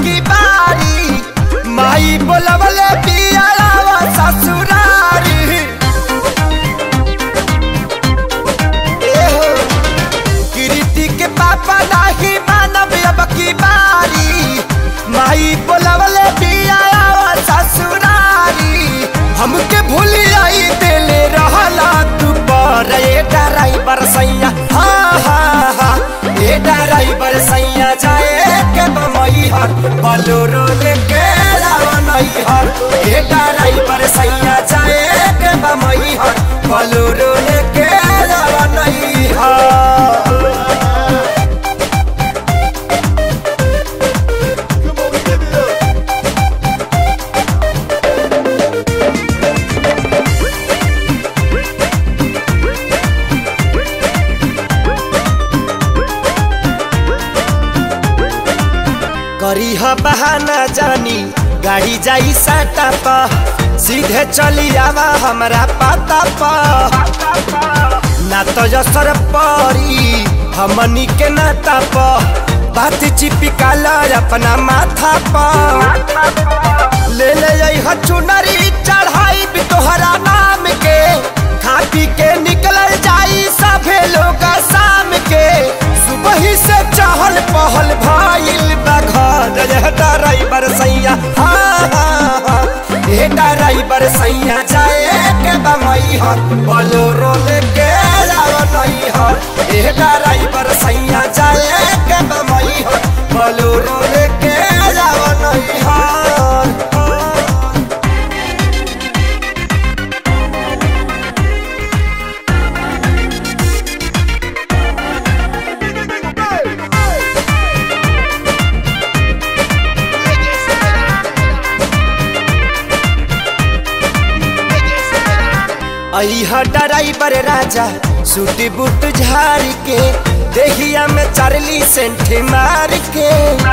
की बारी माई बोलवले पियावा ससुरारी एहो, कीर्ति के पापा नाही मानव अब की बारी माई बोलवले पियावा ससुरारी हमके भूली आई दिले रहला तू पर ए ड्राइवर सैया हाँ हाँ हाँ ए ड्राइवर सैया जाए के बमई हर बलोरो लेके रावनई हर ए ड्राइवर सैया जाए के बमई हर बलोरो लेके रावनई हर करी ह बहाना जानी गाड़ी जाई साटा पा सीधे चली आवा हमरा पाता पा ना तो जसर परी हमनी के नाता पा बात चिपिकाल अपना माथा पा ले ले आई ह चुनरी चढ़ाई भी तोहरा नाम के खा पी के निकल जाई सभे लोग शाम के सुबह से चहल पहल भाईल बा घर रे ड्राइवर सैया हाँ हाँ हाँ ए ड्राइवर सैया जाए के बमई हर बोलोरो लेके जाओ नहीं हर ए ड्राइवर सैया जाए के बमई हर बोलोरो लेके जाओ नहीं हर अहा ड्राइवर राजा सूट बूट झाड़ के देहिया में चारली सेंठ मार के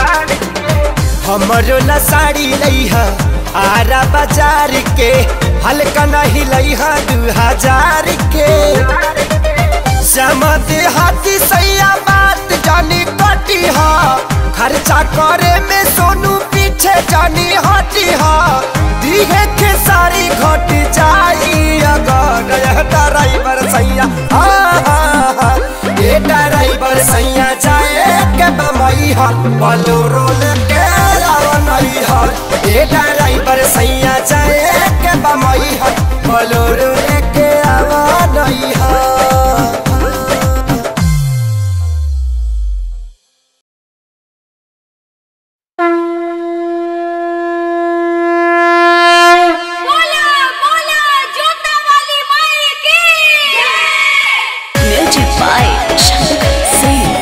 हमरो ला साड़ी लइहा आरा बाजार के हल्का नहीं लइहा दू हजार के समझ हाथी सैया बात जानी कटी हा खर्चा करे में सोनू पीछे जानी हटी हा दिहे के सारी घट जाई अगर यह ड्राइवर सैया हाँ हाँ हाँ ये ड्राइवर सैया जाए के बमई हा बोलोरो लेके जाओ नहीं हा ये ड्राइवर सैया जाए के बमई हा बोलोरो लेके आओ नहीं हा बोला बोला जोता वाली माई की Music by Shankar Singh.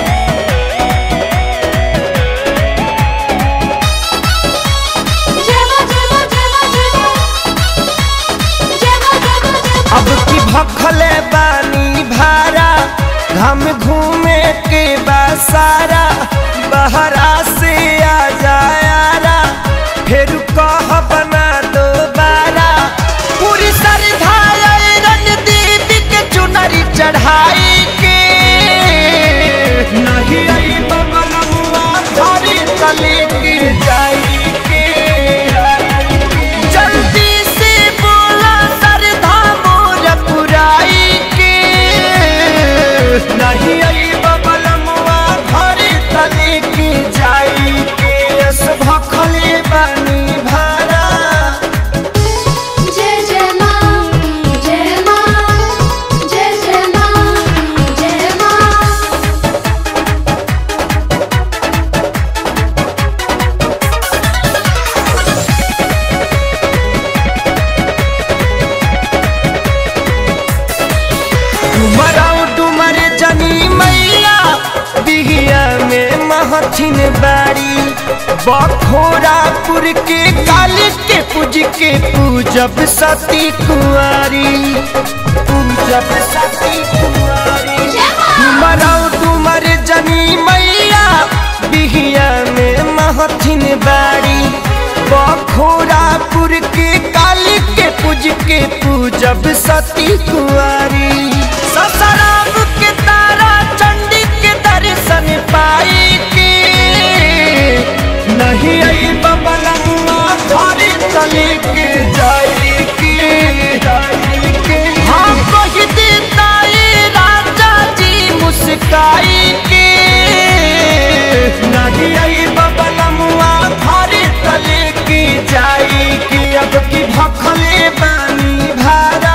जय मां जय मां जय मां जय मां जय मां जय मां जय मां अब की भखले बानी भारा हम घूमे के बसारा बहरा से आ जायारा फिर कह बना दो बारा पूरी सरधाया रणदीप के चुनरी चढ़ाई के नहीं आई बबलुआ धरी तले गिर जाई के जल्दी से बोला सरधा मोर पुराई के नहीं आई बबलमुआ घरे तले की जाई के यस भखले बनी भारा जय जय मां जय मां जय जय मां जय मां डुमराऊ डुमर जनी मैया बिहिया में महथिन बाड़ी बखोरापुर के काली के पूज के पूजब सती कुंवारी पूजब सती कुंवारी डुमराऊ डुमर जनी मैया बिहिया में महथिन बाड़ी बखोरापुर के काली के पूज के पूजब सती कुंवारी ससराम के तारा चंडी के दर्शन पाई के नहीं तले के जाई के हाँ कह देता ये राजा जी मुस्काई के नहीं आई बबलमुआ घरे तले के जाई के अब की भखले बानी भारा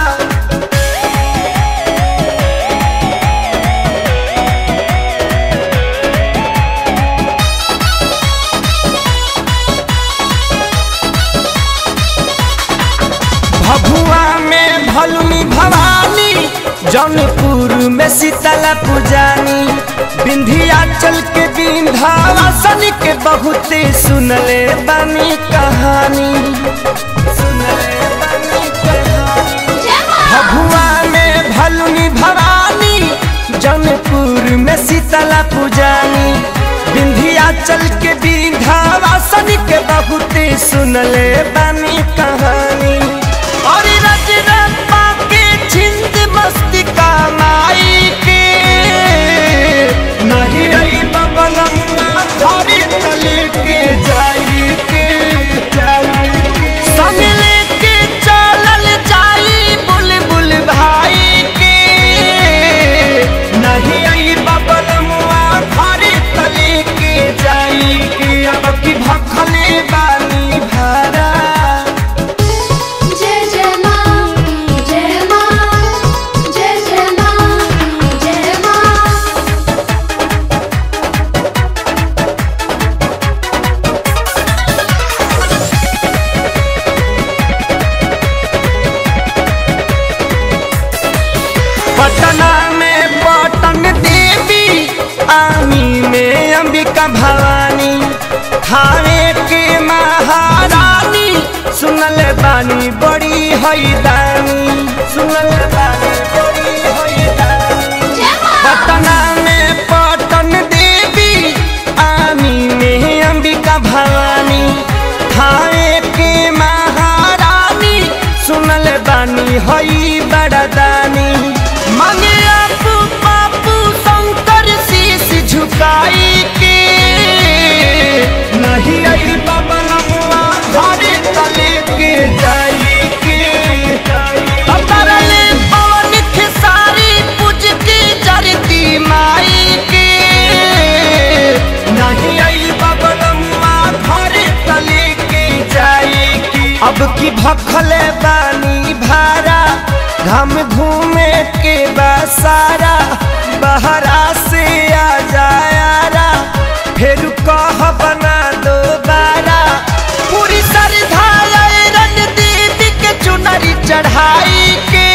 भभुआ में भलुनी भवानी जौनपुर में शीतला पुजानी विंध्याचल के विंध्यावासन के बहुते सुनले बानी कहानी सुनले बानी कहानी भभुआ में भलुनी भवानी जौनपुर में शीतला पुजानी विंध्याचल के विंध्यावासन के बहुते सुनले बानी कहानी और रजरप्पा के छिंद मस्ती का माई के नहीं रही बबलम्मा धरी तले के जाई के जाई के संग लेके चलल जाई बुलबुल भाई के नहीं आई बबलमुआ घरे तले के जाई के अब की भखले बानी भारा जय जय माँ जय माँ जय जय माँ जय माँ पटना में पटन देवी आमी में अंबिका भवानी थाने के महारानी सुनल बानी बड़ी हैदानी सुनल बानी बड़ी हैदानी पटना में पटन देवी आमी में अंबिका भवानी थाने के महारानी सुनल बानी हई बड़दानी मांगे आपू पापू शंकर शीश झुकाई के नहीं आई बबलमुआ घरे तले के जाई के अतरले पवन खेसारी पूज के जरती माई के नहीं आई बबलमुआ घरे तले के जाई के अब की भखले बानी भारा घम घूमे के बसारा बहरा से आ जायारा फिर कह बना दो बारा पूरी श्रद्धा रन देवी के चुनरी चढ़ाई के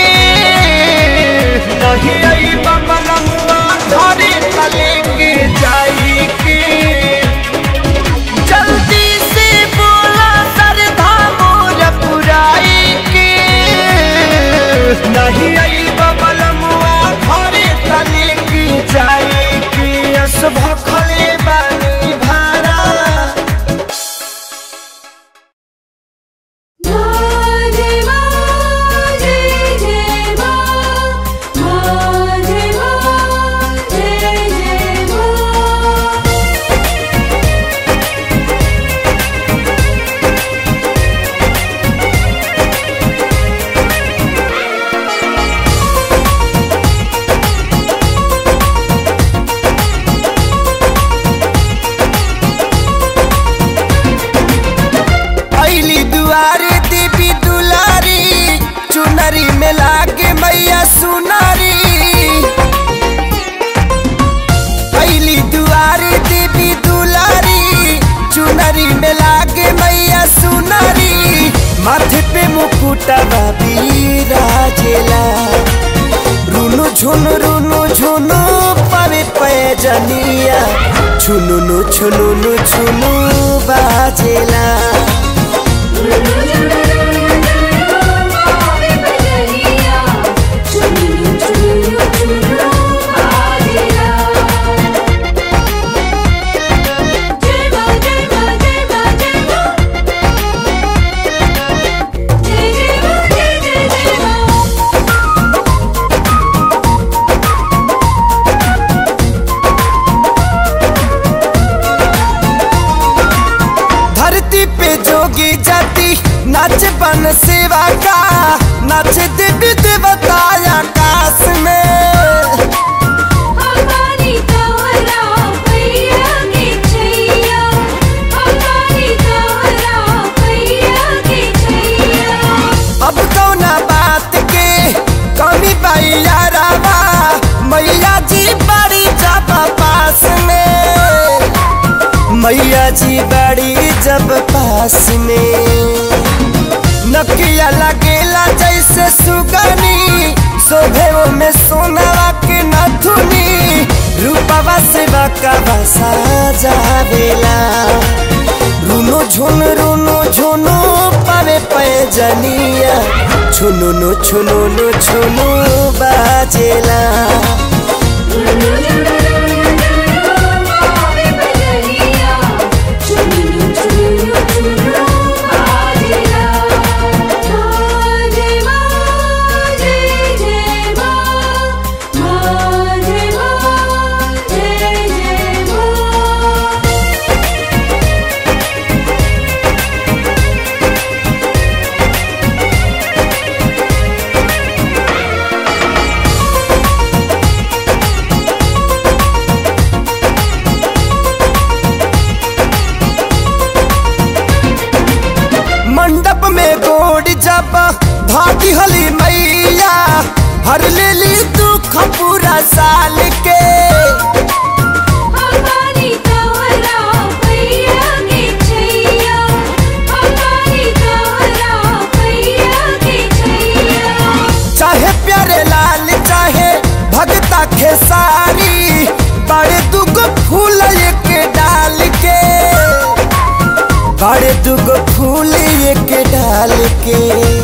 नहीं आई बबलमुआ घरे तले के जाई के जल्दी से बोला सरधा मोर पुराई के नहीं आई बबलमुआ घरे तले की जाई के अस भखले बानी भारा जय माँ जय जय माँ माँ जय माँ जय जय माँ अली दुआरे देवी दुलारी चुनरी में लागे मैया सुनारी अली दुआरे देवी दुलारी चुनरी में लागे मैया सुनारी माथे पे मुकुटवा बिराजेला रुनु झुनु रुनु झुनु परे पैजनिया छुनुनु छुनुनु छुनु बाजेला नाच बन सेवा का नाच देवी देवता आकाश में हमारी तोहरा पैया के छैया हमारी तोहरा पैया के छैया अब कौना बात के कमी बैया रावा मैया जी बड़ी जब पास में मैया जी बड़ी जब पास में नकिया लगेला जैसे सुगनी शोभे में सोनावा के नथुनी रूपवा से बकवा साजावेला रुनो झुन रुनो झुनो पावे पैजनिया छुनुनु छुनुनु छुनु बाजेला मावे बजरिया चुनु चुनु चुनु बाजेला जय मां जय जय मां मां जय मां जय जय मां मंडप में गोड़ जब भागी हली मैया हर लेली दुख पूरा साल के हमारी तोहरा पैया के छैया हमारी तोहरा पैया के छैया चाहे प्यारे लाल चाहे भगता खेसारी बड़े दुगो फूल एक डाल के बड़े दुगो फूल एक डाल के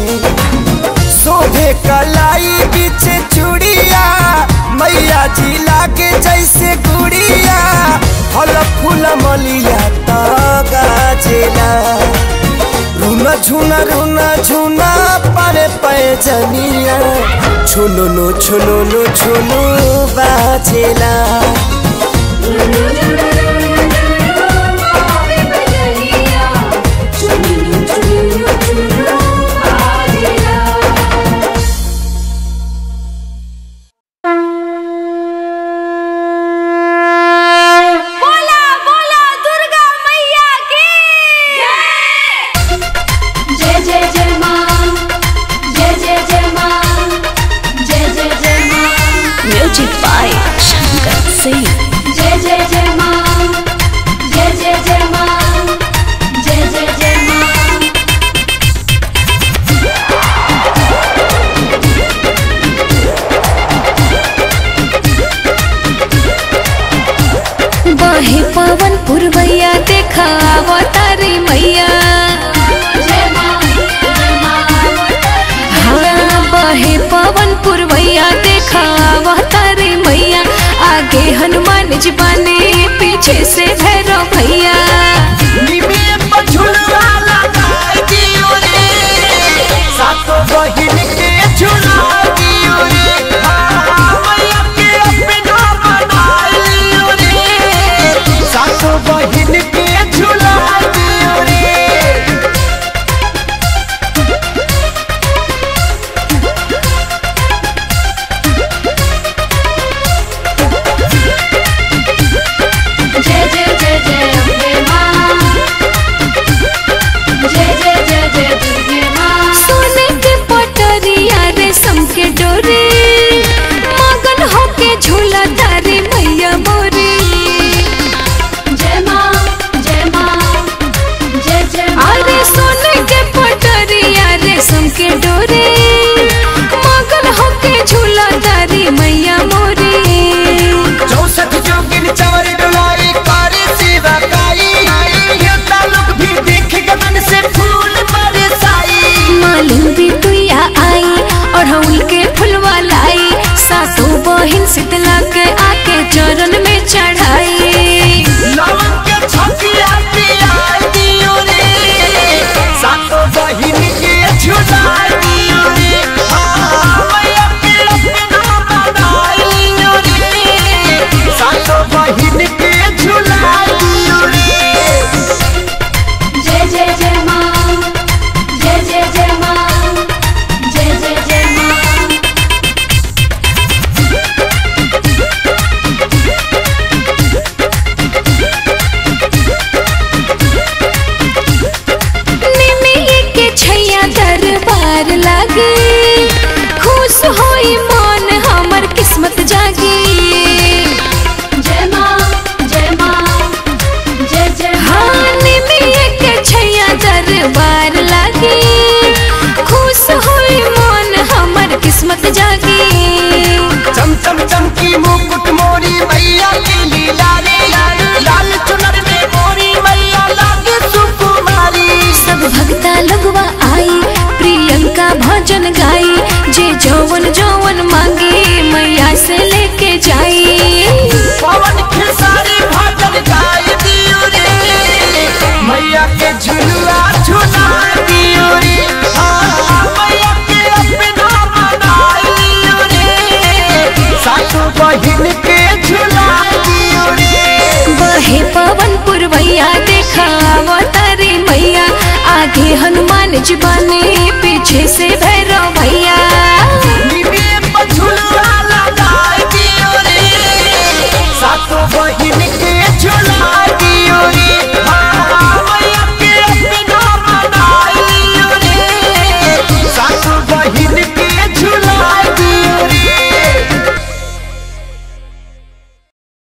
शोभे कलाई बीच चूड़िया मैया जी लागे जैसे गुड़िया फल फूल मलिया तो गाजेला रुना झुना रुना झुना पारे पैजनिया छुनुनु छुनुनु छुनु बाजेला मावे बजरिया चुनु चुनु चुनु बाजेला बोला बोला दुर्गा मैया की जय जय जय मां जय जय जय मां जय जय जय मां Music by Shankar Singh. जय जय जय मां जय जय जय मां जय जय जय मां बाहे पवन पुरवैया देखा अवतारी मैया जय मां जय मां हाँ बाहे पवन पुरवैया देखा अवतारी मैया आगे हनुमान जी बने पीछे से भैरव भैया सातो बहिन के झुला दियो रे मैया के अपना बनाइयो रे सातो बहिन के झुला दियो रे जय जय जय के झुलुआ झुला दियो रे हाँ, मैया के अपना बनाइयो रे सासू बहिन के झुला दियो रे बहे पवन पुरवैया देखा अवतारी मैया आगे हनुमान जी बने